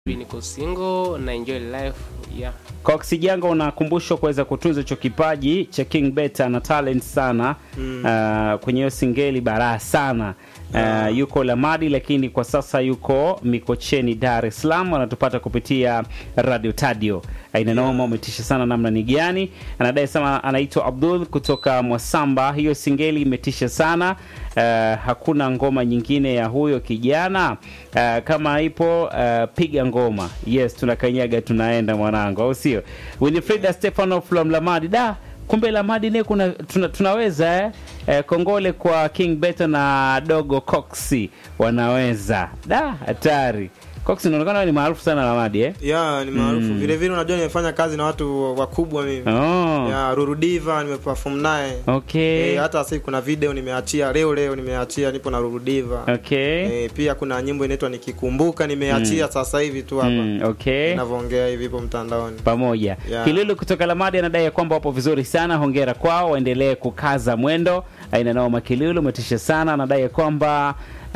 niko single na enjoy life yeah. Cox Janga unakumbushwa kuweza kutunza hicho kipaji cha King Beta na talent sana mm. uh, kwenye hiyo singeli baraa sana uh, yuko Lamadi lakini kwa sasa yuko Mikocheni Dar es Salaam, anatupata kupitia Radio Tadio. Aina noma, umetisha sana namna ni gani? Anadai sana anaitwa Abdul kutoka Mwasamba. Hiyo singeli imetisha sana. Uh, hakuna ngoma nyingine ya huyo kijana uh, kama ipo uh, piga ngoma. Yes, tunakanyaga tunaenda mwanangu, au sio? Winifrida Stefano from Lamadi da kumbe Lamadi ne kuna tuna, tunaweza eh? Eh, kongole kwa King Beta na Dogo Coxi wanaweza da hatari. Coxi inaonekana ni maarufu sana Lamadi eh? ya ni maarufu vile vile unajua nimefanya kazi na watu wakubwa mimi Oh, ya Rurudiva nimeperform naye okay. Eh, hata sasa kuna video nimeachia leo leo nimeachia nipo na Rurudiva Okay. Eh, pia kuna nyimbo inaitwa nikikumbuka nimeachia sasa hivi tu hapa Mm, okay. ninavyoongea hivi ipo mtandaoni pamoja Yeah. Kilulu kutoka Lamadi anadai ya kwamba wapo vizuri sana, hongera kwao, waendelee kukaza mwendo. Aina nao Makilulu umetisha sana, anadai ya kwamba uh,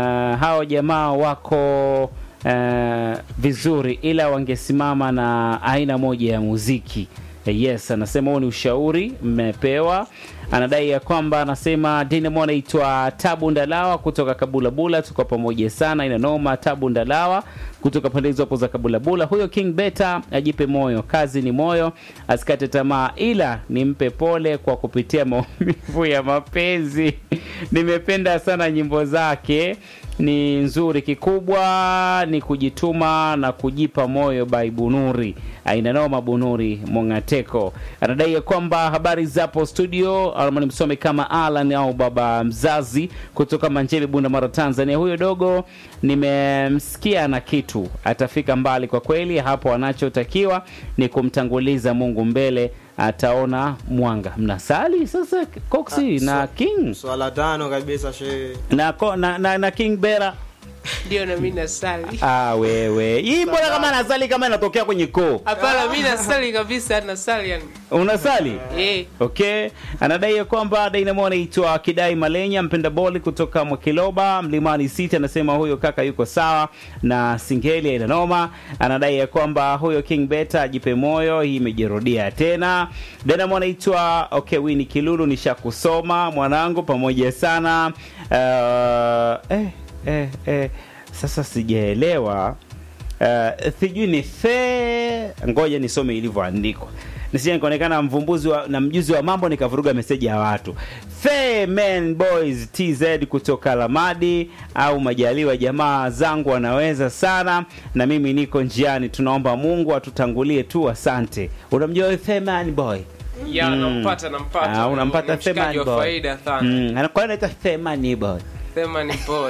hao jamaa wako uh, vizuri, ila wangesimama na aina moja ya muziki. Yes, anasema huo ni ushauri mmepewa. Anadai ya kwamba anasema Dinamo anaitwa Tabu Ndalawa kutoka Kabulabula, tuko pamoja sana, ina noma. Tabu Ndalawa kutoka pande hizo hapo za Kabulabula. Huyo King Beta ajipe moyo, kazi ni moyo, asikate tamaa, ila nimpe pole kwa kupitia maumivu ya mapenzi. Nimependa sana nyimbo zake ni nzuri, kikubwa ni kujituma na kujipa moyo. By Bunuri aina noma, Bunuri Mongateko anadai ya kwamba habari zapo studio, ama nimsome kama Alan au baba mzazi kutoka Manjebe, Bunda Mara, Tanzania. Huyo dogo nimemsikia na kitu, atafika mbali kwa kweli. Hapo anachotakiwa ni kumtanguliza Mungu mbele, ataona mwanga. Mnasali sasa Coxi Ah, na so- King swala tano kabisa shehe na, ko- na, na, na King Bera Ndio na mimi nasali. Ah, wewe hii mbona kama nasali kama inatokea kwenye koo Hapana, mimi nasali kabisa, nasali yani. unasali Eh, okay anadai ya kwamba Dynamo anaitwa Kidai Malenya mpenda boli kutoka Mwakiloba Mlimani City anasema huyo kaka yuko sawa na singeli ina noma anadai ya kwamba huyo King Beta ajipe moyo hii imejirudia tena Dynamo anaitwa okay Winnie Kilulu nishakusoma mwanangu pamoja sana uh, eh, eh, eh, sasa sijaelewa uh, sijui ni fe ngoja nisome ilivyoandikwa nisije nikaonekana mvumbuzi wa, na mjuzi wa mambo nikavuruga meseji ya watu Fe Men Boys TZ kutoka Lamadi au Majaliwa, jamaa zangu wanaweza sana, na mimi niko njiani. Tunaomba Mungu atutangulie tu, asante. Unamjua huyu Fe Man Boy? ya Mm. nampata nampata. Ah, unampata Ni mshikaji Fe Man wa Boy. faida sana. Mm, anakuwa anaitwa Fe Man Boy. Sema ni boy.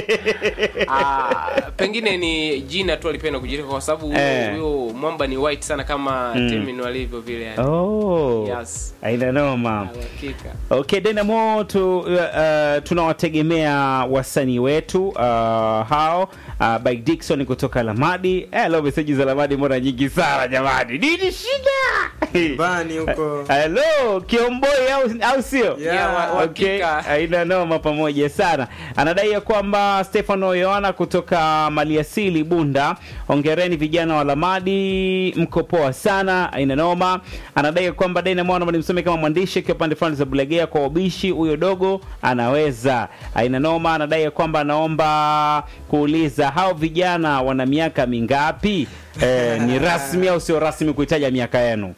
Ah, pengine ni jina tu alipenda kujirika kwa sababu huyo Eh. huyo mwamba ni white sana kama Mm. Temin walivyo vile yani. Oh, Yes. aina noma. Hakika. Okay, Dynamo tu, uh, tunawategemea wasanii wetu uh, hao uh, by Dickson kutoka Lamadi. Eh, leo meseji za Lamadi mbona nyingi sana jamani, nini shida? bani huko Hello, Kiomboi au, au sio? Yeah, Yeah, wa- Okay, hakika. aina noma pamoja sana. Anadai ya kwamba Stefano Yohana kutoka Maliasili Bunda, hongereni vijana wa Lamadi, mko poa sana, aina noma. Anadai ya kwamba Dynamo naomba nimsome kama mwandishi akiwa pande fulani za Bulegea kwa ubishi, huyo dogo anaweza, aina noma. Anadai ya kwamba anaomba kuuliza hao vijana wana miaka mingapi? Eh, ni rasmi au sio rasmi kuitaja miaka yenu?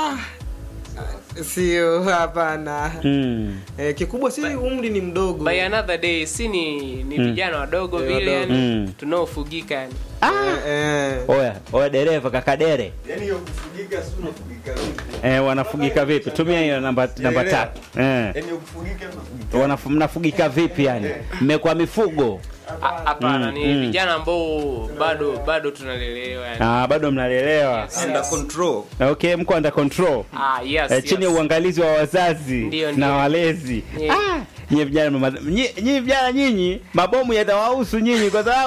sio hapana Mm. eh, kikubwa si umri ni mdogo By another day si ni ni vijana wadogo Eh, vile wadogo. yani Mm. tunaofugika yani. eh, eh. Oya, oya dereva kakadere. Yaani hiyo kufugika si unafugika vipi? Eh, wanafugika vipi? Tumia hiyo namba namba Elewa. tatu. Eh. Yaani hiyo kufugika unafugika. Wanaf, mnafugika vipi yani? Mmekuwa mifugo? Ha- Hapana, Mm, ni mm. vijana ambao bado bado tunalelewa yani. Ah, bado mnalelewa. Yes. Under control. Okay, mko under control. Ah, yes. Eh, chini ya yes. uangalizi wa wazazi Ndio, na ndio. walezi. Yeah. Ah, nyinyi vijana mama- nyi- nyinyi vijana nyinyi mabomu yatawahusu nyinyi kwa sababu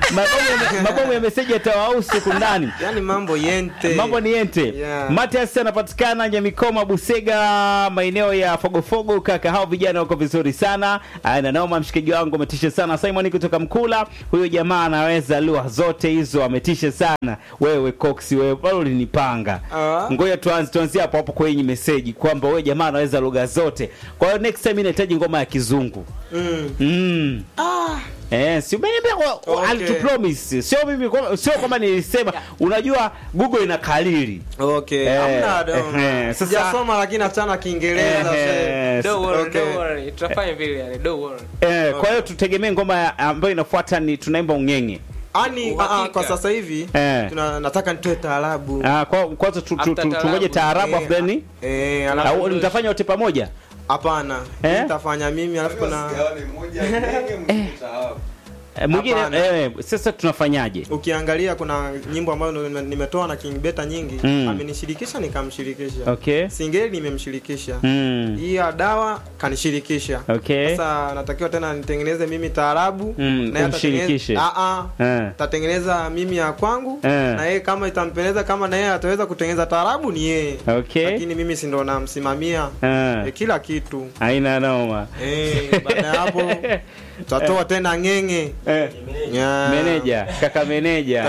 mabomu ya- mabomu ya meseji yatawahusu huku ndani yani mambo yente mambo ni yente Yeah. Matias anapatikana Nyamikoma Busega maeneo ya Fogofogo kaka hao vijana wako vizuri sana Ah, na naoma mshikaji wangu ametisha sana Simon kutoka Mkula huyo jamaa anaweza lugha zote hizo ametisha sana wewe Cox wewe pale ulinipanga Ah. ngoja tuanze tuanzie hapo hapo kwenye meseji kwamba wewe jamaa anaweza lugha zote kwa hiyo next time inahitaji ngoma ya kizungu mm. mm. ah. Eh, si umeniambia kwa Okay. alitupromise. Sio mimi kwa- sio kama nilisema. Unajua Google ina kalili. okay Eh, hamna dom eh, sasa- sijasoma lakini achana kiingereza Eh, Don't worry, Okay. don't worry. tutafanya vile yani don't worry Eh, kwa hiyo tutegemee ngoma ya- ambayo inafuata ni tunaimba ungenge. ani Uhakika. kwa sasa hivi Eh. tuna, nataka nitoe taarabu Ah, kwa kwanza tu, tu, After tu, tungoje taarabu. taarabu afu then eh, au alafu mtafanya wote pamoja? hapana Eh? nitafanya mimi alafu kuna Sigawane moja ngenge mwingine taarabu. Eh, mwingine Hapana. eh, sasa tunafanyaje? ukiangalia kuna nyimbo ambazo nime- nimetoa na King Beta nyingi Mm. amenishirikisha nikamshirikisha Okay. singeli nimemshirikisha Mm. hii ya dawa kanishirikisha Okay. sasa natakiwa tena nitengeneze mimi taarabu Mm, naye umshirikishe. atatengeneza- Ah, ah. Eh. tatengeneza mimi ya kwangu Eh. na yeye kama itampendeza kama na yeye ataweza kutengeneza taarabu ni yeye Okay. lakini mimi si ndo namsimamia Eh. eh, kila kitu Haina noma. eh, baada ya hapo tutatoa tena ngenge Eh. Yeah. Meneja, kaka meneja.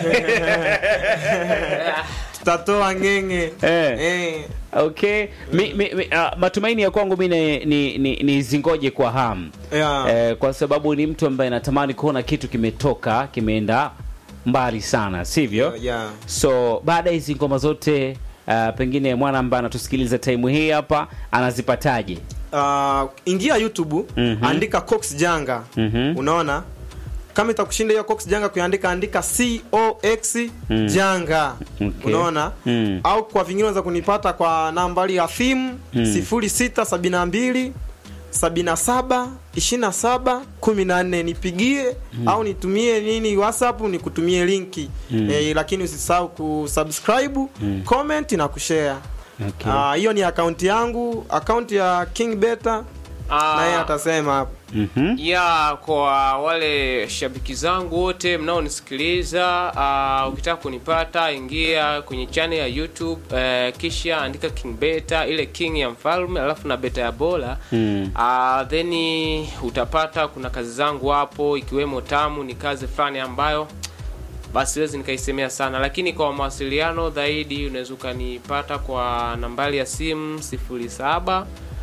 tutatoa ngenge Eh. eh. Okay. Mi, mi, mi, uh, matumaini ya kwangu mi ni, ni, ni, ni zingoje kwa hamu Yeah. eh, kwa sababu ni mtu ambaye natamani kuona kitu kimetoka kimeenda mbali sana sivyo Yeah. so baada ya hizi ngoma zote uh, pengine mwana ambaye anatusikiliza time hii hapa anazipataje uh, ingia youtube Mhm. andika cox janga Mhm. unaona kama itakushinda hiyo cox janga kuiandika andika cox Mm. janga Okay. unaona Mm. au kwa vingine unaweza kunipata kwa nambari ya thimu Mm. 0672 77 27 14 nipigie au nitumie nini whatsapp nikutumie linki Mm. eh, lakini usisahau kusubscribe Mm. comment na kushare okay. Ah, hiyo ni akaunti yangu akaunti ya king beta Ah, na yeye atasema hapo Mhm. ya kwa wale shabiki zangu wote mnaonisikiliza uh, ukitaka kunipata ingia kwenye channel ya youtube uh, kisha andika king beta ile king ya mfalme alafu na beta ya bola Mm. uh, then utapata kuna kazi zangu hapo ikiwemo tamu ni kazi fulani ambayo basi siwezi nikaisemea sana lakini kwa mawasiliano zaidi unaweza ukanipata kwa nambari ya simu 07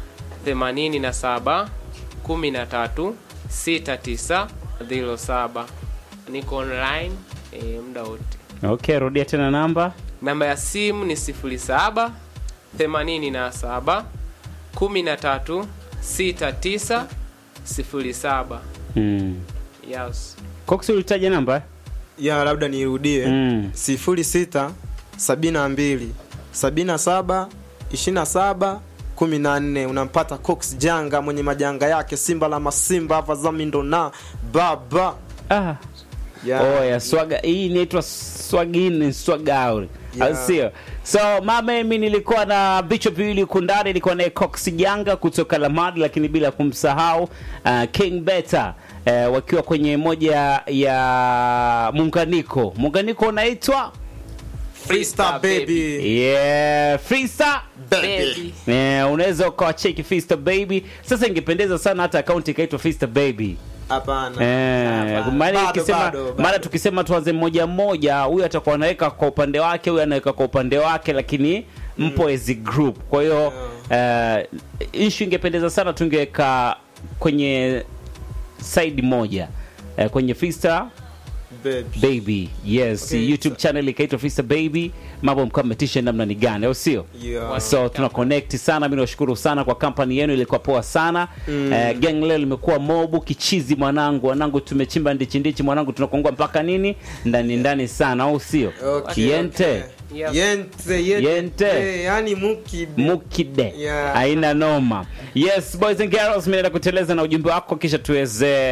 87 13 69 07 niko online e, muda wote okay rudia tena namba namba ya simu ni 07 87 13 69 07 mm. yes cox ulitaja namba ya labda nirudie Mm. sifuri sita sabini na mbili sabini na saba ishirini na saba kumi na nne unampata cox janga mwenye majanga yake simba la masimba vazamindo na baba ah. Ya. oh, ya swaga hii inaitwa swagin swagauri Yeah. au sio so mama mi nilikuwa na vichwa viwili huku ndani nilikuwa naye cox janga kutoka lamad lakini bila kumsahau uh, king beta uh, wakiwa kwenye moja ya muunganiko muunganiko unaitwa Freestyle baby yeah freestyle Baby. Eh, unaweza ukawacheki Fista Baby. Sasa ingependeza sana hata akaunti ikaitwa Fista Baby. hapana Eh, Hapana. maana Bado, ikisema bado, bado. maana tukisema tuanze mmoja mmoja, huyu atakuwa anaweka kwa upande wake, huyu anaweka kwa upande wake, lakini mpo as a group. Kwa hiyo eh, issue ingependeza sana tungeweka kwenye side moja eh, kwenye Fista baby Baby. Yes, Okay, YouTube channel ikaitwa Fista Baby. Mambo mkao mmetisha namna ni gani, au sio? Yeah. so tuna connect sana mi nashukuru sana kwa kampani yenu ilikuwa poa sana mm. uh, gang leo limekuwa mobu kichizi mwanangu wanangu tumechimba ndichi ndichi mwanangu tunakongua mpaka nini ndani ndani sana au sio Okay, yente okay. Yes. yente yente, Yente. Eh, yani muki mukide Yeah. aina noma yes boys and girls mi naenda kuteleza na ujumbe wako kisha tuweze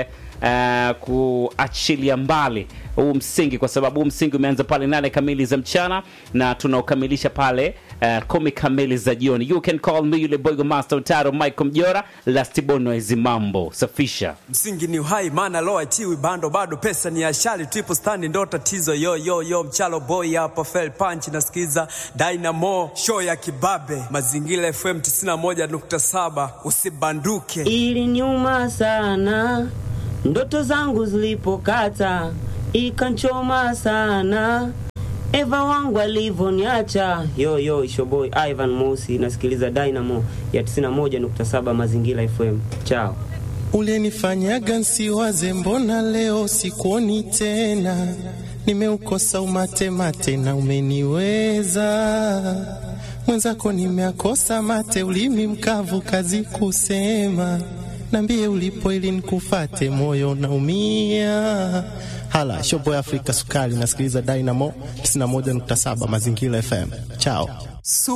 uh, kuachilia mbali huu msingi, kwa sababu huu msingi umeanza pale nane kamili za mchana na tunaokamilisha pale uh, kumi kamili za jioni. You can call me yule boygo master utaro Michael Mjora Lastibono mambo safisha msingi ni uhai maana lo achiwi bando bado pesa ni ashali triple stand ndo tatizo yo yo yo mchalo boy hapa fell punch nasikiza Dynamo show ya kibabe mazingira FM 91.7 usibanduke ili nyuma sana ndoto zangu zilipokata ikanchoma sana Eva wangu alivyoniacha yo yo ishoboy Ivan Mosi nasikiliza Dynamo ya 91.7 mazingira FM chao Ulinifanyaga nsiwaze, mbona leo sikuoni tena? Nimeukosa umate mate na umeniweza mwenzako, nimeakosa mate, ulimi mkavu, kazi kusema. Nambie ulipo ili nikufate, moyo naumia. Hala shobo ya Afrika Sukari, nasikiliza Dynamo 91.7 Mazingira FM. Chao.